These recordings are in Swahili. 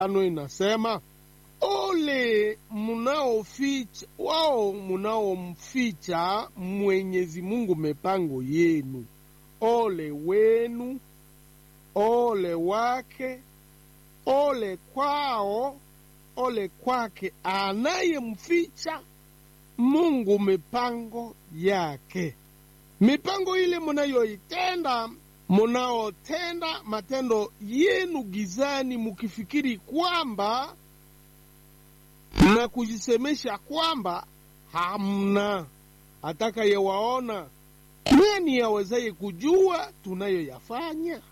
ano inasema ole mnaoficha wao mnaomficha Mwenyezi Mungu mipango yenu, ole wenu, ole wake, ole kwao, ole kwake anayemficha Mungu mipango yake. Mipango ile munayoitenda, munaotenda matendo yenu gizani, mukifikiri kwamba na kujisemesha kwamba hamna atakayewaona. Nani awezaye kujua tunayoyafanya?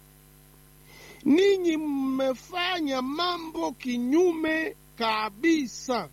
Ninyi mmefanya mambo kinyume kabisa.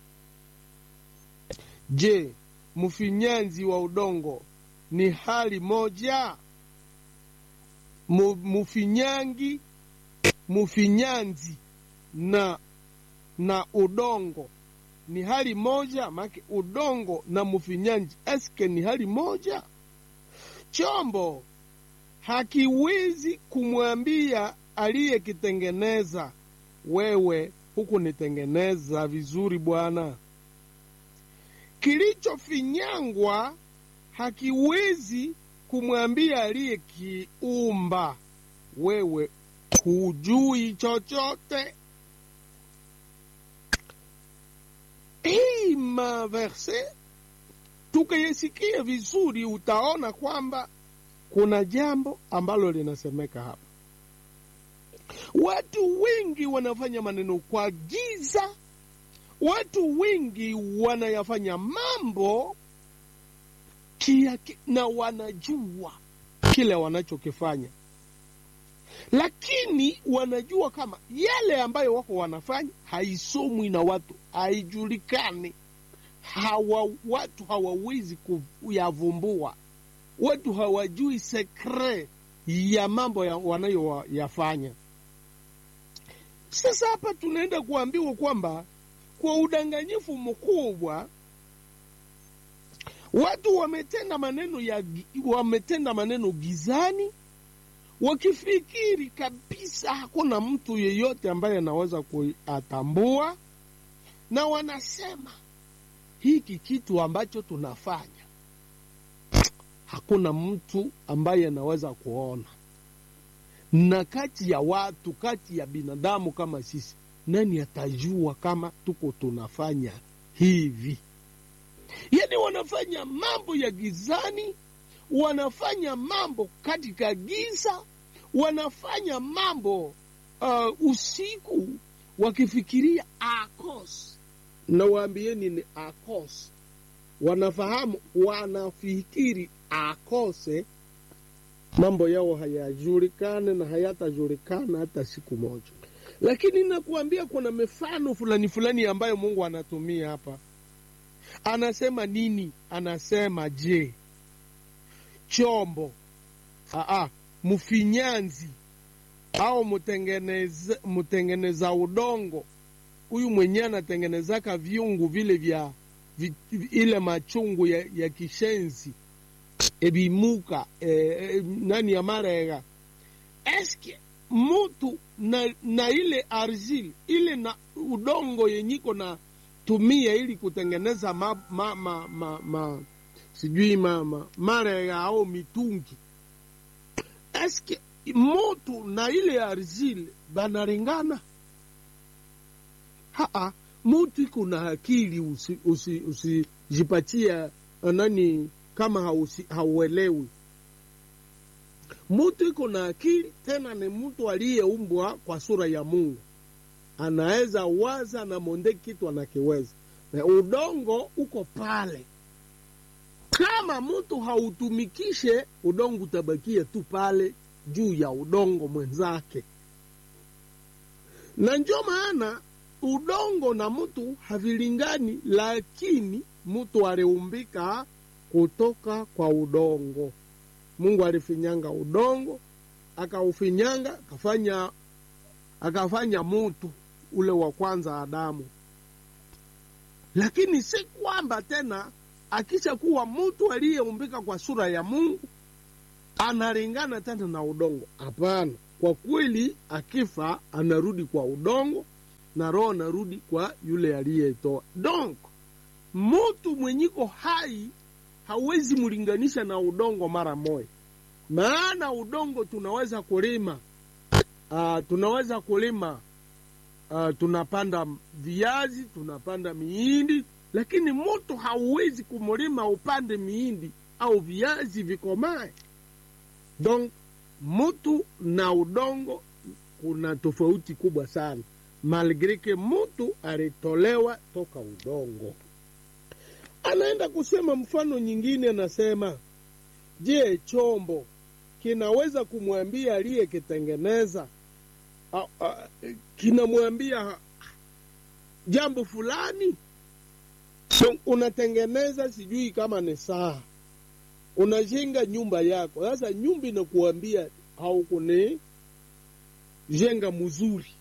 Je, mfinyanzi wa udongo ni hali moja? Mu- Mufinyangi, mufinyanzi na na udongo ni hali moja? Make udongo na mufinyanzi eske ni hali moja? Chombo hakiwezi kumwambia aliyekitengeneza, wewe hukunitengeneza vizuri bwana. Kilichofinyangwa hakiwezi kumwambia aliyekiumba, wewe hujui chochote. Hii maverse tukayesikia vizuri, utaona kwamba kuna jambo ambalo linasemeka hapa. Watu wengi wanafanya maneno kwa giza, watu wengi wanayafanya mambo kia, na wanajua kile wanachokifanya, lakini wanajua kama yale ambayo wako wanafanya haisomwi na watu, haijulikani, hawa watu hawawezi kuyavumbua, watu hawajui sekre ya mambo ya wanayoyafanya. Sasa hapa tunaenda kuambiwa kwamba kwa udanganyifu mkubwa watu wametenda maneno ya gi- wametenda maneno gizani, wakifikiri kabisa hakuna mtu yeyote ambaye anaweza kuyatambua, na wanasema hiki kitu ambacho tunafanya hakuna mtu ambaye anaweza kuona. Na kati ya watu, kati ya binadamu kama sisi, nani atajua kama tuko tunafanya hivi? Yani wanafanya mambo ya gizani, wanafanya mambo katika giza, wanafanya mambo uh, usiku wakifikiria akos. Nawaambieni ni akos, wanafahamu, wanafikiri akose, mambo yao hayajulikane na hayatajulikana hata siku moja. Lakini nakuambia kuna mifano fulani fulani ambayo Mungu anatumia hapa anasema nini? Anasema je, chombo aa, mfinyanzi au mtengeneza, mtengeneza udongo huyu mwenyewe anatengenezaka viungu vile vya vi, ile machungu ya, ya kishenzi ebimuka e, e, nani ya marega eske mutu na, na ile argile ile na udongo yenyiko na tumia ili kutengeneza ma, ma, ma, ma, ma, sijui ma, ma, marega au mitungi eske mutu na ile argile banalingana? Haa, mutu iko na akili, usijipatia usi, usi nani kama hausi, hauelewi. Mutu iko na akili, tena ni mtu aliyeumbwa kwa sura ya Mungu anaweza waza na monde kitu anakiweza, na udongo uko pale. Kama mtu hautumikishe udongo, utabakia tu pale juu ya udongo mwenzake, na ndio maana udongo na mtu havilingani, lakini mtu aliumbika kutoka kwa udongo. Mungu alifinyanga udongo, akaufinyanga akafanya akafanya mutu ule wa kwanza Adamu. Lakini si kwamba tena akisha kuwa mtu aliyeumbika kwa sura ya Mungu analingana tena na udongo. Hapana, kwa kweli akifa anarudi kwa udongo, na roho narudi kwa yule aliyetoa. Donc mutu mwenyiko hai hawezi mlinganisha na udongo mara moja, maana udongo tunaweza kulima uh, tunaweza kulima uh, tunapanda viazi, tunapanda miindi, lakini mutu hauwezi kumlima upande miindi au viazi vikomae. Donc mutu na udongo kuna tofauti kubwa sana, malgre ke mutu alitolewa toka udongo. Anaenda kusema mfano nyingine, anasema je, chombo kinaweza kumwambia aliyekitengeneza kinamwambia jambo fulani? So, unatengeneza sijui kama ni saa, unajenga nyumba yako. Sasa nyumba inakuambia haukuni jenga mzuri.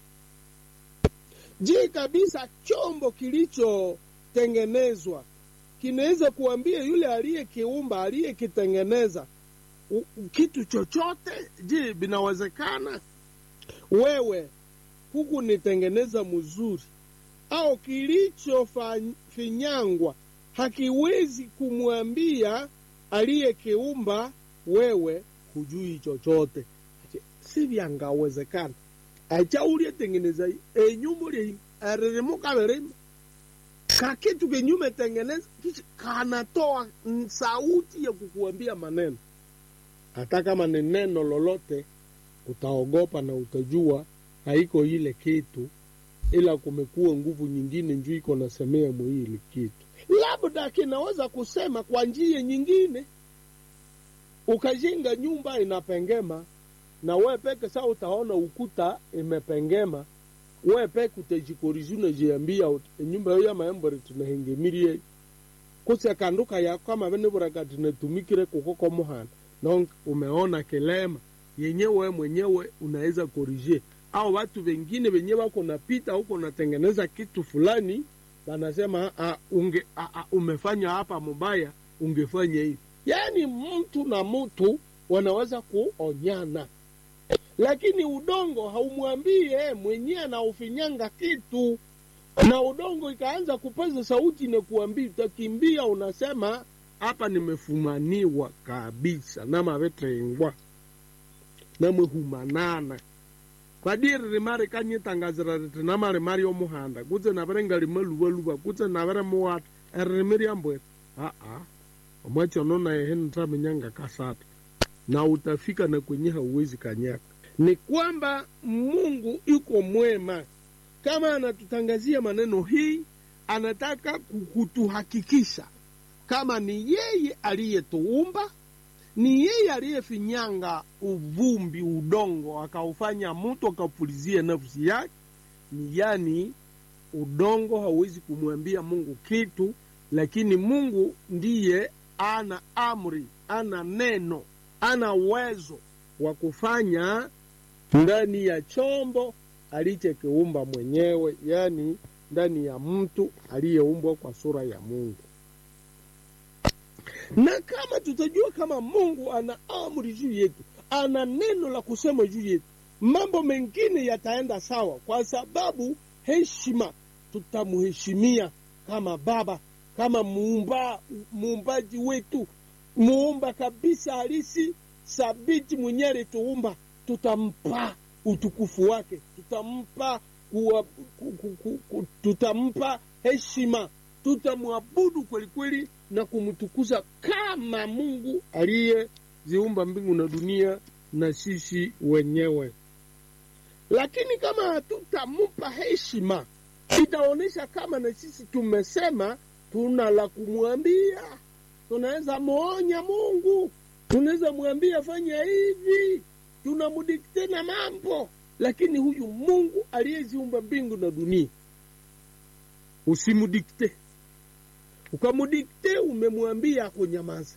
Je, kabisa chombo kilichotengenezwa kinaweza kuambia yule aliyekiumba aliyekitengeneza kitu chochote? Je, vinawezekana? Wewe huku nitengeneza mzuri au kilichofinyangwa hakiwezi kumwambia aliyekiumba wewe hujui chochote. Si vyangawezekana acha ulietengeneza enyumba lie aririmuka verima kakitu kenyume tengeneza kisha kanatoa sauti ya kukuambia maneno. Hata kama ni neno lolote, utaogopa na utajua haiko ile kitu, ila kumekuwa nguvu nyingine njuu iko nasemea mwili kitu, labda kinaweza kusema kwa njia nyingine. Ukajenga nyumba inapengema na we peke saa utaona ukuta imepengema, we peke utajikorizi unajiambia nyumba yo ya maembore tunahengemirie kuse kanduka yako kama vene buraka tunatumikire kukoko muhana na umeona kilema yenye we mwenyewe unaweza korije, au watu wengine wenye wako napita huko natengeneza kitu fulani, wanasema a, unge, a, a, umefanya hapa mubaya, ungefanya hivi. Yani mtu na mtu wanaweza kuonyana lakini udongo haumwambii mwenyewe anaufinyanga kitu, na udongo ikaanza kupaza sauti na kuambia, utakimbia unasema hapa nimefumaniwa kabisa namavetrengwa namwehumanana kwadiri rimari kanyitangazira riti namari mari omuhanda kutse navere ngalimaluvaluva kutse navere muwata eririmi ryambwera aa omwachono nayehe nitamenyanga kasata na utafika na kwenye hauwezi kanyaka ni kwamba Mungu yuko mwema. Kama anatutangazia maneno hii, anataka kutuhakikisha kama ni yeye aliyetuumba, ni yeye aliyefinyanga uvumbi, udongo, akaufanya mtu akapulizia nafsi yake. Ni yani udongo hauwezi kumwambia Mungu kitu, lakini Mungu ndiye ana amri, ana neno, ana uwezo wa kufanya ndani ya chombo alichokiumba mwenyewe, yaani ndani ya mtu aliyeumbwa kwa sura ya Mungu. Na kama tutajua kama Mungu ana amri juu yetu, ana neno la kusema juu yetu, mambo mengine yataenda sawa, kwa sababu heshima, tutamheshimia kama Baba, kama muumba, muumbaji wetu, muumba kabisa halisi, sabiti mwenyewe alituumba tutampa utukufu wake, tutampa kuwa, ku, ku, ku, ku, tutampa heshima, tutamwabudu kweli kweli na kumtukuza kama Mungu aliyeziumba mbingu na dunia na sisi wenyewe. Lakini kama hatutampa heshima, itaonyesha kama na sisi tumesema tuna la kumwambia. Tunaweza muonya Mungu, tunaweza mwambia fanya hivi tunamudikte na mambo, lakini huyu Mungu aliyeziumba mbingu na dunia usimudikte. Ukamudikte, umemwambia akunyamaze.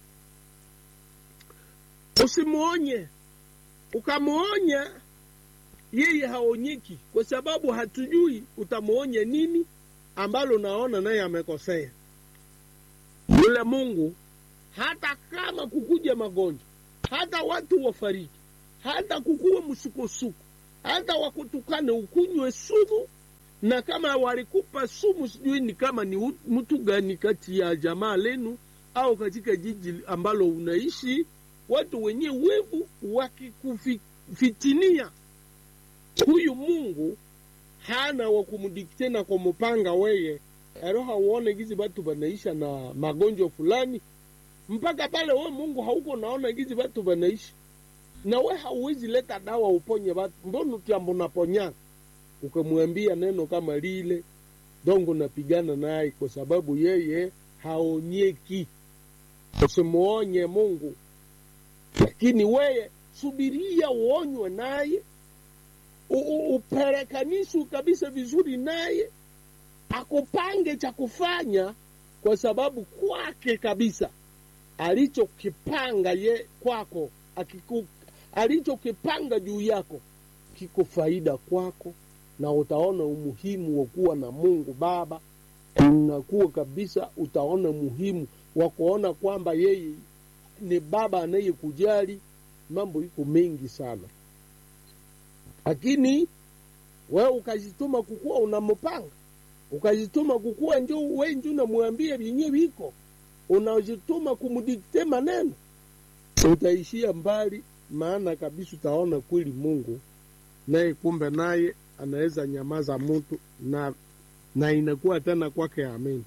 Usimuonye, ukamuonya yeye haonyeki, kwa sababu hatujui utamuonye nini ambalo naona naye amekosea. Yule Mungu hata kama kukuja magonjwa, hata watu wafariki hata kukuwa msukosuko, hata wakutukane ukunywe sumu, na kama walikupa sumu, sijui ni kama ni u- mtu gani kati ya jamaa lenu au katika jiji ambalo unaishi, watu wenye wevu wakikufitinia, huyu Mungu hana wa kumdikte na kumupanga weye ero hauone gizi batu banaisha na magonjwa fulani mpaka pale we Mungu hauko naona gizi batu banaishi na we hauwezi leta dawa uponye batu, mbona utiambo naponya ukamwambia neno kama lile dongo napigana naye kwa sababu yeye haonyeki. Usimuonye Mungu, lakini weye subiria uonywe naye, u- u- uperekanishwe kabisa vizuri naye, akupange cha kufanya, kwa sababu kwake kabisa alichokipanga ye kwako akiku, alichokipanga juu yako kiko faida kwako, na utaona umuhimu wa kuwa na Mungu Baba. Unakuwa kabisa, utaona muhimu wa kuona kwamba yeye ni Baba anayekujali. Mambo iko mengi sana, lakini wewe ukajituma kukuwa unampanga, ukajituma kukuwa njo we njo unamwambia vyenye viko, unajituma kumdikte maneno, utaishia mbali, maana kabisa utaona kweli Mungu naye kumbe naye anaweza nyamaza mtu na na inakuwa tena kwake amen.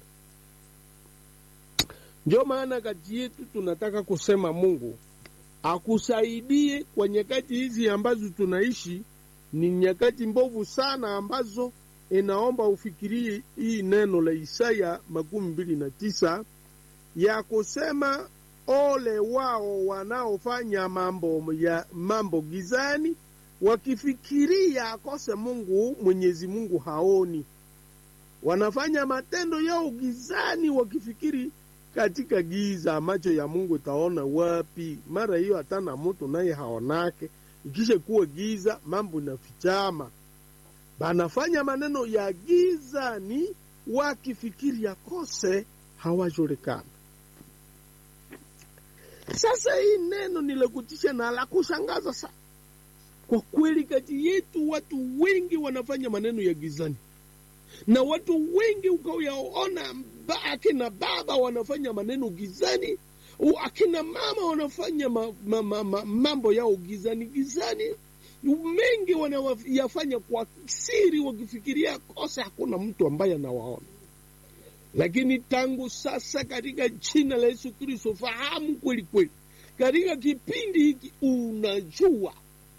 Ndio maana kati yetu tunataka kusema Mungu akusaidie kwa nyakati hizi ambazo tunaishi. Ni nyakati mbovu sana ambazo inaomba ufikirie hii neno la Isaya makumi mbili na tisa ya kusema ole wao wanaofanya mambo ya mambo gizani wakifikiria akose Mungu, Mwenyezi Mungu haoni. Wanafanya matendo yao gizani, wakifikiri katika giza, macho ya Mungu taona wapi? Mara hiyo hatana mtu naye haonake, ikisha kuwa giza, mambo inafichama. Banafanya maneno ya gizani, wakifikiri akose hawajulikana. Sasa hii neno ni la kutisha na la kushangaza sana. Kwa kweli kati yetu watu wengi wanafanya maneno ya gizani, na watu wengi ukayaona, ba- akina baba wanafanya maneno gizani, u- akina mama wanafanya ma, ma, ma, ma, mambo yao gizani gizani, mengi wanayafanya kwa siri, wakifikiria kosa, hakuna mtu ambaye anawaona. Lakini tangu sasa, katika jina la Yesu Kristo, fahamu kweli kweli, katika kipindi hiki unajua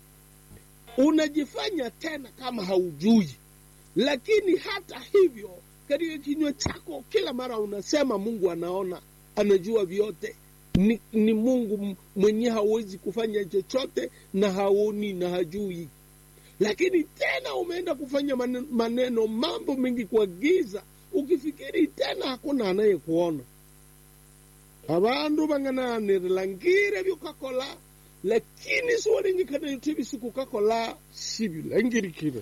unajifanya tena kama haujui, lakini hata hivyo katika kinywa chako kila mara unasema Mungu anaona, anajua vyote. Ni, ni Mungu mwenye hawezi kufanya chochote na haoni na hajui, lakini tena umeenda kufanya maneno, maneno mambo mengi kwa giza, ukifikiri tena hakuna anayekuona. abandu bangananirila ngire byukakola lakini siwalengekana yote bisikukakola sibilangirikire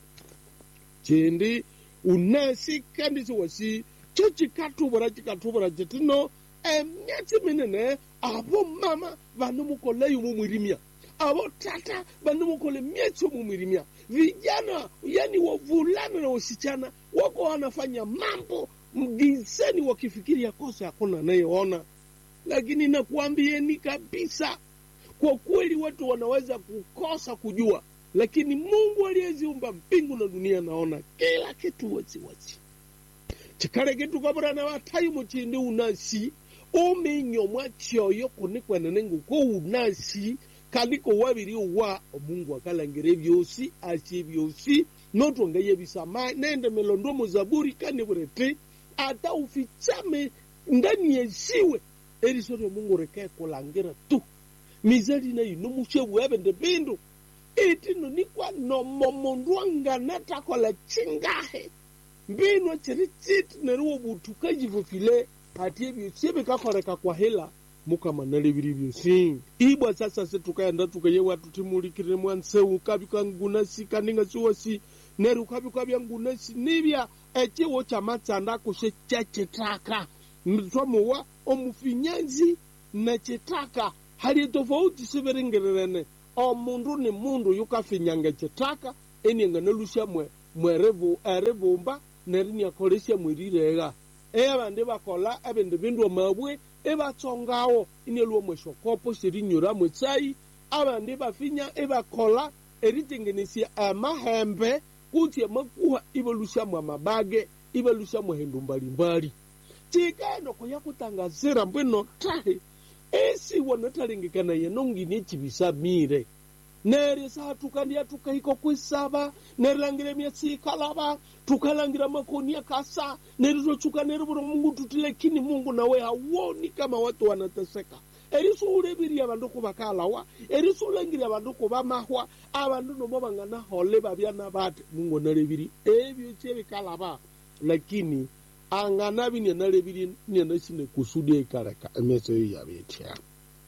chindi unasi kandi siwasi cho chikatubura chikatubura chitino emyatsi minene abo mama vanomukoleyo mumwirimia abo tata vanomukole myatsi mumwirimia vijana yani wavulana na wasichana wako wanafanya mambo mgizeni wakifikiria kosa hakuna anayeona lakini nakuambieni kabisa kwa kweli watu wanaweza kukosa kujua, lakini Mungu aliyeziumba mbingu na dunia naona kila kitu waziwazi. chikale kitu kabura na watayi muchindi unasi uminyomwa chyoyo kunikwenene nguko unasi kaliko wabiri wa omungu akalangire byosi asye byosi notwongeye bisama nende melondo muzaburi kani burete ata ufichame ndani yesiwe eriso lyo mungu reke kulangira tu mizali nayo nomushebu ebende bindu itino nikwa nomomundu angana takola chingahe mbino chiri chiti neriwo butuka jivofile hati ebyosi ebikakoreka kwa hela mukamanale biri byosi ibwa sasa se tukaenda tukayewa tutimulikire mwanseu kabika ngunasi kaninga siwasi neru kabika bya ngunasi nibya echiwo cha matsanda kushe cha chitaka mtwamuwa omufinyanzi na chitaka hali tofauti siverengererene omundu ni mundu yukafinyanga chitaka enianga nalushamwe mwerevu erivumba nerinyakolesya mwirirega eyabandi bakola ebindu bindu mabwe ebatsongawo inelwa mweshokopo shirinyura mwetsai abandi bafinya ebakola eritengenesya amahembe kutsi amakuha ibalusyamu amabage ibalusyamu hindu mbalimbali chikaeno koya kutangazira mbwino tahe esi wanathalengekana yenongini echibisamire neryo saha tukandya tukahika kwisaba nerilangira emyatsi ikalaba tukalangira makoni akasa neryo twachuka nerivura mungu tuti lakini mungu nawe hawoni kama watu wanateseka erisuuleviriya abandu kubakalawa erisuulangirya abandu kubamahwa abandu nomo banganahole babyana bati mungu naleviri ebyo kyebikalaba lakini anganabi nianaleviri nianasine kusudi ekaleka emeso eyo yabetya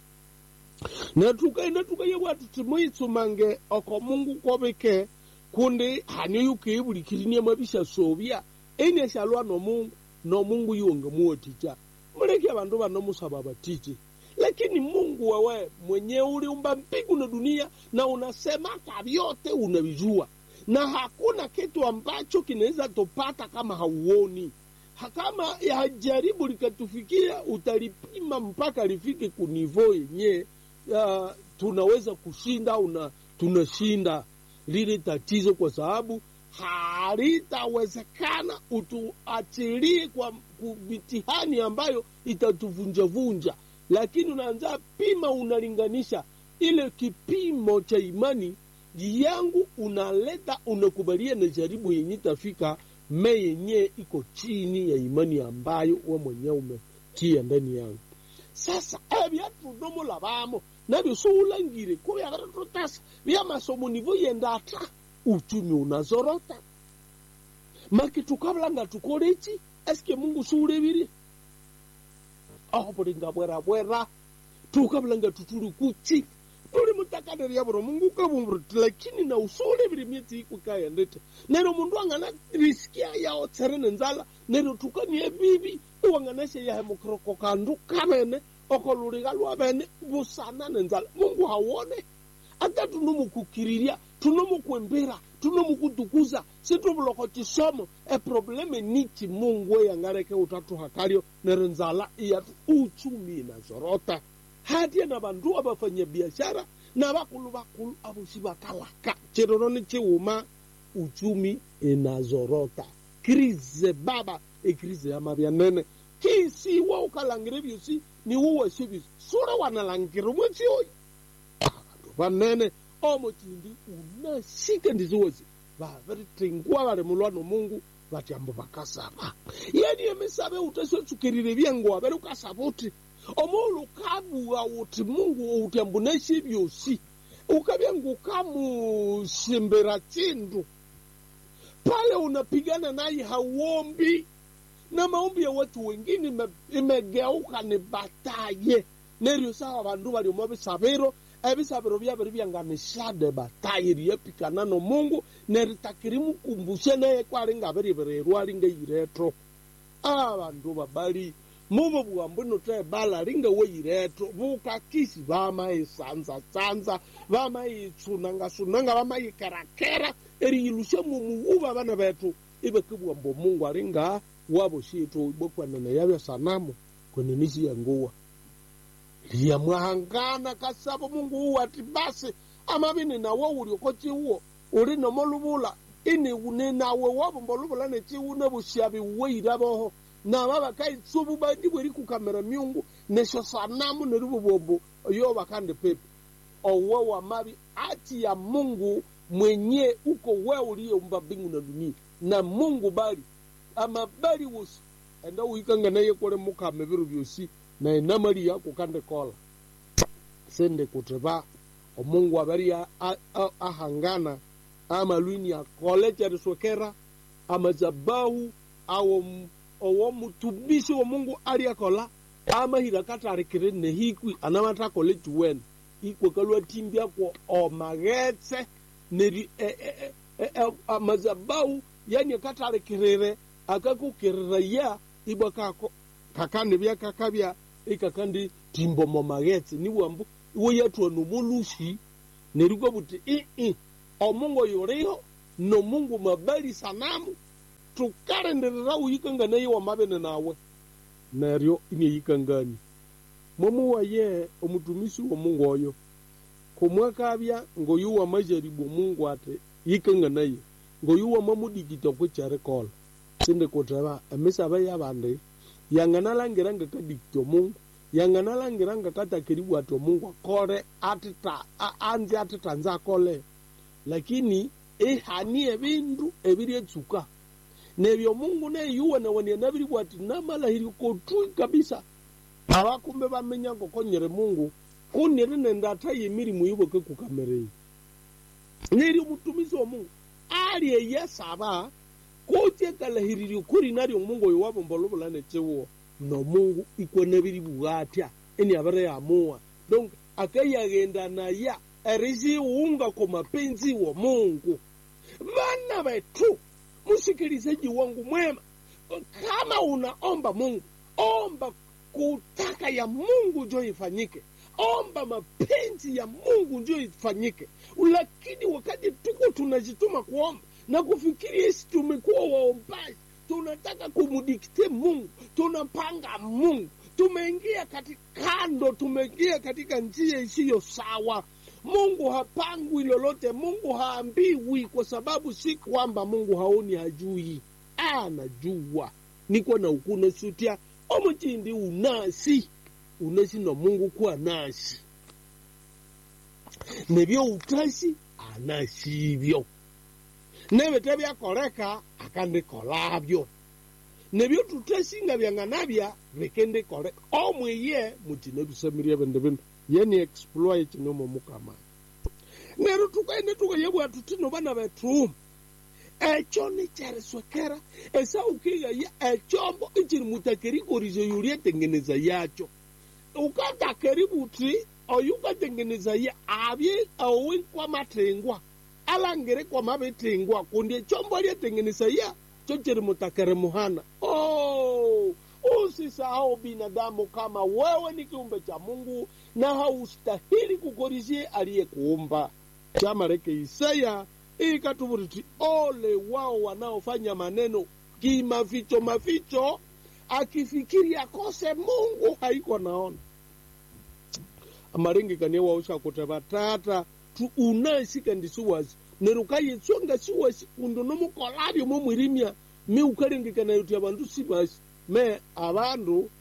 natuka inatuka yebwatu timuitsumange oko mungu kobike kundi hanyo yukeebulikirinie mabisha sobya enyeshalwa nomungu nomungu yuonge muoticha muleke abandu banomusaba batiti lakini mungu wewe mwenye uliumba mbingu na dunia na unasema hata vyote unavijua na hakuna kitu ambacho kinaweza tupata kama hauoni Ha- kama ya jaribu likatufikia utalipima mpaka lifike kunivo yenye uh, tunaweza kushinda una tunashinda lile tatizo kwa sababu halitawezekana utuachilie kwa ku- mitihani ambayo itatuvunjavunja lakini unaanza pima unalinganisha ile kipimo cha imani yangu unaleta unakubalia na jaribu yenye tafika me yenye iko chini ya imani ambayo we mwenyewe umetia ndani yangu sasa ebyatunomola bamo nabyo siulangire kubya biratutasa byamasomo nivo yenda ata uchumi unazorota maki tukabulanga tukoleki esike mungu siulebirie aho bulinga bwerabwera tukabulanga tutuli kuchi tuli mutakanerya buro mungu ukabumburuti lakini na usulebire myetsi ikwikayendete nero mundu angana risikia yao tsere nenzala nero tukanie bibi iwanganashe yahe mukroko kandu kabene okoluliga lwabene busana nenzala mungu hawone ata tunomukukiriria tunomukwembera tunomukutukuza situbuloko chisomo eprobleme nichi mungu eyangareke utatuha kalyo nero nzala iyatu uchumi inazorota hatiye na bandu abafanya biashara na bakulu bakulu abosi bakalaka chiroro ni chiuma uchumi inazorota krize baba ekrize yamabya nene kisiwa ukalangire byosi niwuwashe byosi sura wanalangire mwetsi oyo abandu banene omutindi unashike ndiziwozi babiritengwa bali mulwano mungu batyambo bakasaba yani emisabe utasyotsukirire byengo abere ukasaba uti omulu ukabuwa uti mungu utyambo nashe byosi ukabya ngukamusimbira chindu pale unapigana naye hauombi na maombi ya watu wengine ime- imegeuka ni bataye neryo sawa bandu baliomo bisabiro ebisabiro byabiri byanganishade bataye ryepikana nomungu neritakirimukumbushe naye kwali ngabiribirerwa lingeyireto abandu babali mubo bwambu notebala lingeweyireto bukakisi bamayisanzasanza bamayitsunangasunanga bamayikerakera eriyilusha mumuwuba bana betu ibekibwambo mungu alinga wabo shitu ibokwanana yabya sanamu kwenenisi yanguwa liyamwahangana kasabo mungu uwo ati basi amabini nawo ulioko chiwo uli nomolubula ini une nawe wabomba olubula nechiwu nebushabi weira boho naba bakaitsubu bandi bweri kukamera myungu nesho sanamu neribubombo yo bakande pepe owe wa mabi ati ya mungu mwenye uko we uliyeumba mbingu na dunia na mungu bali amabali wosi enda uikanga naye kole mukame biru byosi na enamali yako kande kola sende kuteba omungu abari a- a- a- ahangana amalwini akole chariswekera amazabahu awo m- owo mutumishi wa mungu ali akola amahira katarikire nehikwi anamatakole chiwene ikwekalwa timbi ako omaghetse neri e- e- e- e- e- amazabahu yani akatarikirire akakukirira ya ibwa kako kakandi byakakabya ikakandi timbo momaghetse niwambu iwe yatwa nomolushi nerikwa buti ii omungu yuriho no mungu mabali sanamu tukarenderera uyikanga naye wamabene nawe neryo iniyikangani mwamuwaye omutumisi wa mungu oyo kumwakabya ngoyuwa majaribu mungu ati yikanga naye ngoyuwa mamudikita kwecherikola sindi kuteba emisaba yabandi yanganalangira ngakadikita omungu yanganalangira ngakatakiribu ati omungu akole atita a- anzi atita nze akole lakini ihani ebindu ebiryetsuka nebyo mungu neyuwa nawania nabiribu ati namalahiri kotui kabisa abakumbe bamenya ngokonyere mungu kuniri nendata yemirimu yiboke kukamerei neri omutumisi wa mungu ali eyesaba kutye kalahiriri kuri naryo mungu oyo wabombola obulane chiwo no mungu ikone biri bwatya eni abere yamuwa donc akayaghenda naya erisiunga kwa mapenzi wa mungu vana wetu msikilizaji wangu mwema kama unaomba mungu omba kutaka ya mungu njo ifanyike omba mapenzi ya mungu njo ifanyike lakini wakati tuko tunajituma kuomba na kufikiri esi tumekuwa waombaji tunataka kumudikte mungu tunapanga mungu tumeingia katika kando tumeingia katika njia isiyo sawa mungu hapangwi lolote mungu haambiwi kwa sababu si kwamba mungu haoni hajui anajua niko na ukuna sutya omuchindi unasi unasi na mungu kuwa nasi nebyo utasi anasibyo nebete byakoleka akandikolabyo nebyo tutasinga byanganabya bikendikoleka omwiye mutina bisamirye bindi bindu yeni exploit nomo mukama nero tukaende tukayebwa tutino bana betu ekyo nikyeriswekera esaukighaya ekyombo ikiri mutakerikorije yuli etengeneza yakyo ukatakeri buti oyu ukatengeneza ya abye owi kwamathengwa alangire kwamabithengwa kundi ekyombo lyetengeneza ya kyo kiri mutakere muhana oh, usisahau binadamu kama wewe ni kiumbe cha mungu na haustahili kukorishie aliyekuumba chamareke isaya ikatuvuriti ole wao wanaofanya maneno kimaficho maficho akifikiri akose mungu haiko naona amaringikanie wausha kuteva tata tu unasika ndisuwasi nerukayetsonga siwasi kundu nomukolabyo momwirimya mi ukaringikana yuti abandu sibasi me abandu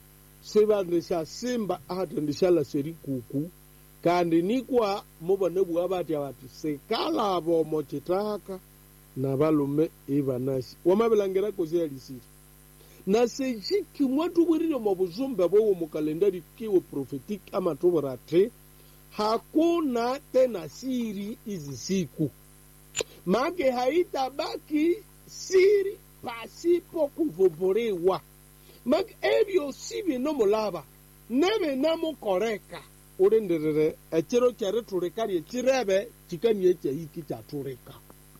sibandishasimba ati ndishalaseri kuku kandi nikwa mubone bwa batya bati sikalabo mochitaka na balume ibanasi wamabilangira kosi yalisiri na sejiki mwatubwirire mu buzumbe bwowo mu kalendari kiwo profetiki amatubura ati hakuna tena siri hizi siku make haitabaki siri pasipo kuvumbuliwa make ebyo si binomulaba nebinamukoreka ulindirire ekiro kyeritulika lyekirebe kikanie ekyahiki kyatulika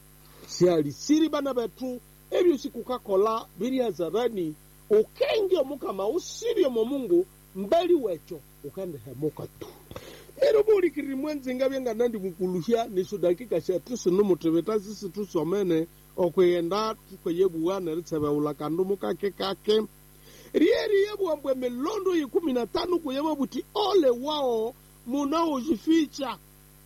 syali siri bana betu ebyo sikukakola biri hazarani ukenge omukama usirye mu mungu mbali wekyo ukandihemuka tu ero bulikiriri mwenzinga byenganandi mukuluhya niso dakika shetu sinumutibita sisi tusomene okwiyenda tukweyebuwa neritsebewula kandu mukake kake ryeriyebwambwe milondo yikumi na tano kuyeba buti ole wao munaojificha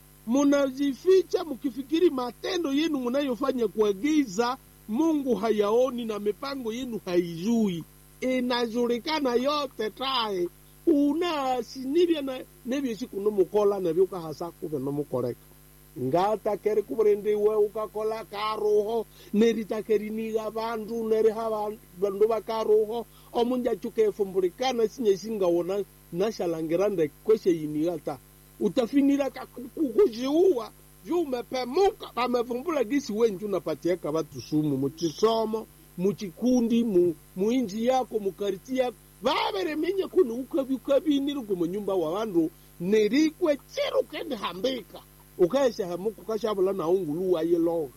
munajificha mkifikiri matendo yenu munayofanya kwa giza mungu hayaoni na mipango yenu haijui inajulikana yote tae unasinibya na nebyesi nomukola nabyo ukahasa kuve nomukoleka ngatakeri kuburindiwe ukakola karuho neritakerinigha bandu neriha bandu bakaruho omunjachukeefumbulikana sinye singawona nashalangira ndekwesheyinigha ta utafinira kukujiua vyumepemuka vamevumbula gisi wenju napatiaka vatusumu muchisomo muchikundi mu, muinji yako mukariti yako vaveremenya kuni ukavi ukaviniri kumunyumba wa vandu nerikwe chiri ukendihambika ukaeshahemuka ukashavula naungulu wayiloga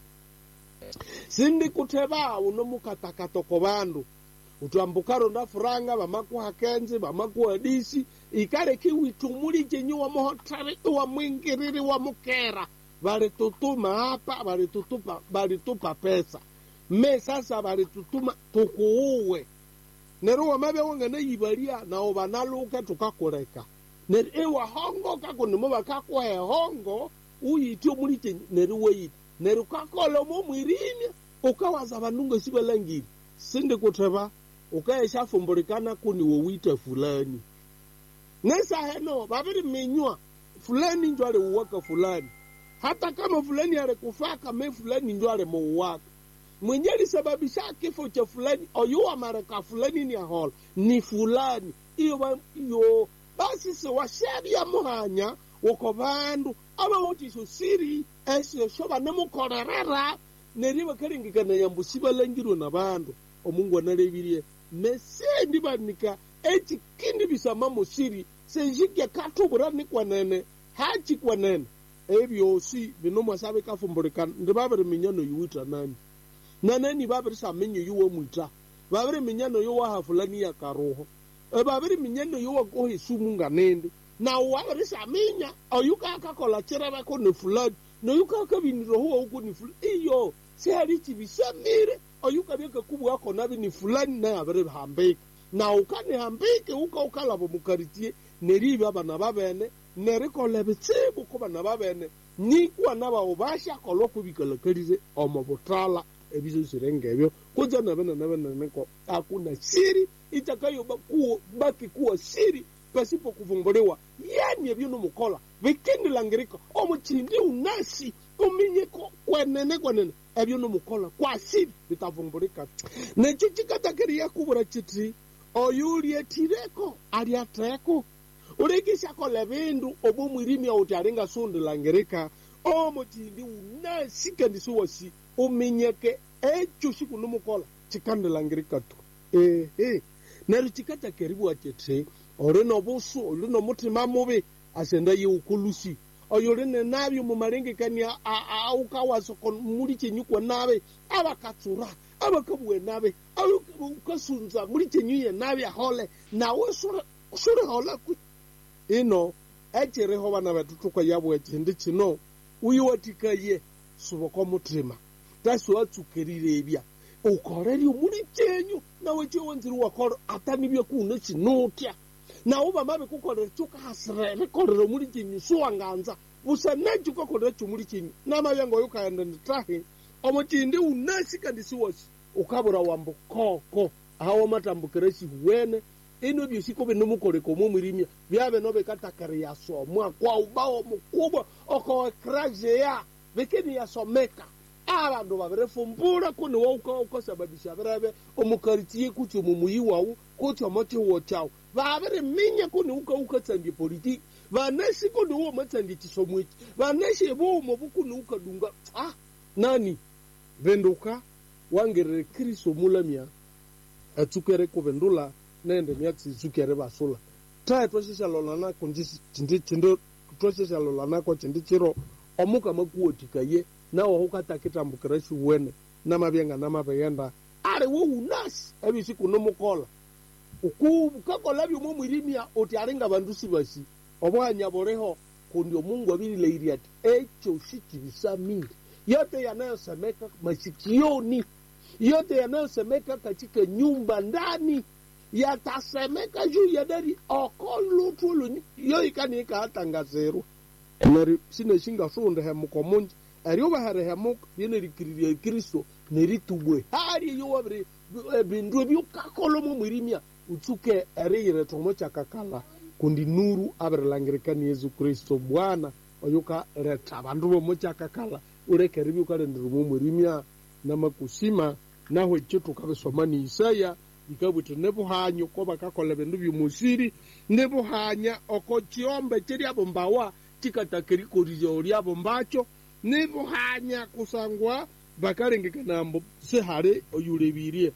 sindi kuteva unomukatakatoko vandu utwambukaro ndafuranga vamakuhakenzi vamakuhadisi ikale kiwitumuli chenyi wamuhotari iwamwingiriri wamukera valitutuma hapa valitutupa valitupa pesa me sasa valitutuma tukuuwe nero wamavya wangana yivalia nao vanaluke tukakuleka neri iwahongoka kunimo vakakuhe hongo uyitio muliche neri weyiti neri ukakola mo mwirimya ukawaza vanungo sivalangiri sindi kutheva ukaeshafumbulikana kuni wowite fulani nesaheno vaviri minywa fulani njo aliuwaka fulani hata kama fulani alikufaka me fulani njo alimuuwaka mwenye alisababisha kifo cha fulani oyuwa mareka fulani ni ahola ni fulani iyo iyo basi se washavya muhanya woko vandu ava wotiso siri esio sho vanemukorerera neri vakalengekana yambo sivalangirwe na vandu omungu analevirie mesendi vanika ecikindi visamamo siri senjikya katuvurani kwanene haci kwanene evyosi vinomwasa vikafumbulikana ndi vaviri minyano yuwita nani naneni vaviri samenyo yuwe mwita vaviri minyano yowaha fulani ya karuho e vaviri minyano yowakohe sumu nganende na waviri saminya oyukakakola cireve kuni fulani noyukakavinirahuwa ukuni fulani iyo sihali civisamire oyukavyakakubwa kona vini fulani naye aviri hambika na ukanihambike uka ukalavo mukaritie nerivi avana vavene nerikola vitsivu ku vana vavene nikuwa na vao vashakolwa kuvikalakalize omo vutala eviso sirengevyo kudza navena navenaneko akuna siri itakayoba kuwo baki kuwa siri pasipo kuvumbuliwa yani evyo nomukola vikindilangirika omuchindi unasi uminyeko kwenene kwenene evyo nomukola kwa siri vitavumbulika necho chikatakiria kuvura chiti oyulietireko aliateko ulikishakola vindu obumwirimia uti alingasundilangirika omuchindi unasi kendisuwasi uminyeke echo siku nomukola chikandilangirika tu ehe neryo chikatakeriwa chiti ori nobusu ori nomutima mubi asenda yiukulusi oyo uri nenabyo mumalengekania aukawasoko muli chenyukwa nabe abakatsura abakabuwe nabe ukasunza muli chenyuye nabe ahole nawe suri hola kwi ino echiriho bana betu tukwa yabwe chindi chino uyiwatikaye suboko mutima tasi watsukerire ebya ukorerio muli chenyu nawe chiwonziri wakoro atanibye kuno chinutya nawo bamabe kukolera chukahasirere kolera muli chenyu suwanganza busa nacho ukakolera chomuli chenyu namabyango yukaenda nditahi omo chindi unasika ndisiwasi ukabura wambo koko awo matambukire sihuwene ino byosiko binomukoleka omwo mwirimya byabe no bekatakari yasomwa kwa ubao mukubwa okowekrajeya bikini yasomeka abandu babirefumbula kuni wauka ukasababisha birebe omukaritie kuti omumuyi wawu kuti omo chiwo chawu babiriminya kuni uka ukatsandie politiki vanesi kuni uwo matsandie chisomwechi vanesi bomo bukuni ukadunga ah nani venduka wangerere kristo mulamya atsukere kuvendula nende myatsi tsukere basula tae twashishalolana chindi twashishalolana chindi chiro omuka makuwotikaye nawo hukatakitambukira shiwene namabyenga namabeyenda ali wo unasi ebisiku nomukola ukakola byomwo mwirimya oti alinga bandu sibasi obwanya buliho kundi omungu abirilairia ati echo shikibisamiri yote yanayosemeka masikioni yote yanayosemeka katika nyumba ndani yatasemeka juu ya dari okolutulu yo ikani ikaatangazirwa neri sineshingasunde hemuko munji eriobahere hemuka byenerikiririe kristo neritubwe hari yo wabiri bindu ebyukakolomo mwirimya utsuke eriyire tomo kyakakala kundi nuru abirilangirikani yesu kristo bwana oyuka reta bandu bomo kyakakala urekere byukalenderomo mwirimya namakusima naho ekyo tukabisoma ni isaya ikabwite nebuhanya uko bakakola bindu byomusiri nebuhanya oko chiombe chiriabo mbawa chikatakirikoririo riabo mbacho nebuhanya kusangwa bakalengekanambo sihali oyulebirie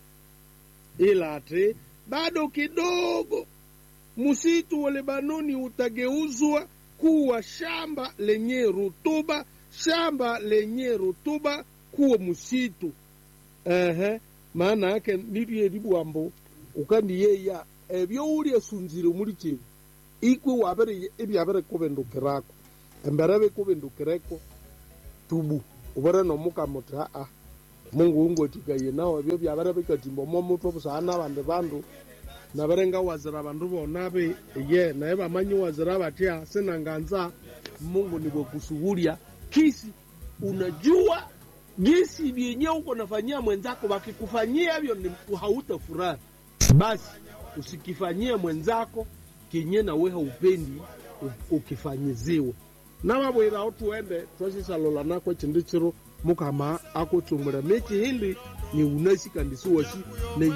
ila ati bado kidogo msitu wa Lebanoni utageuzwa kuwa shamba lenye rutuba, shamba lenye rutuba kuwa msitu. Ehe, maana yake nilye libwambo ukandiyeya ebyo uli esunzire muri kino ikwe wabere ebyabere kubendukirako embere bikubendukireko tubu uvere nomuka muti aa mungu ungotikaye nawo ebyo byavere bikatimbomo mutwe busana abandi bandu navere ngawazira bandu bonabe ye naye bamanyi wazira batya sinanganza mungu nivyokusuhulia kisi unajua jinsi vyenye uko nafanyia mwenzako wakikufanyia hivyo ni hautafurahi basi usikifanyie mwenzako kenye nawe haupendi u- ukifanyiziwe namabwiraho tuende twasisalola nako chindi chiro mukama akutsumula mechi hindi ni unasikandisiwashi ne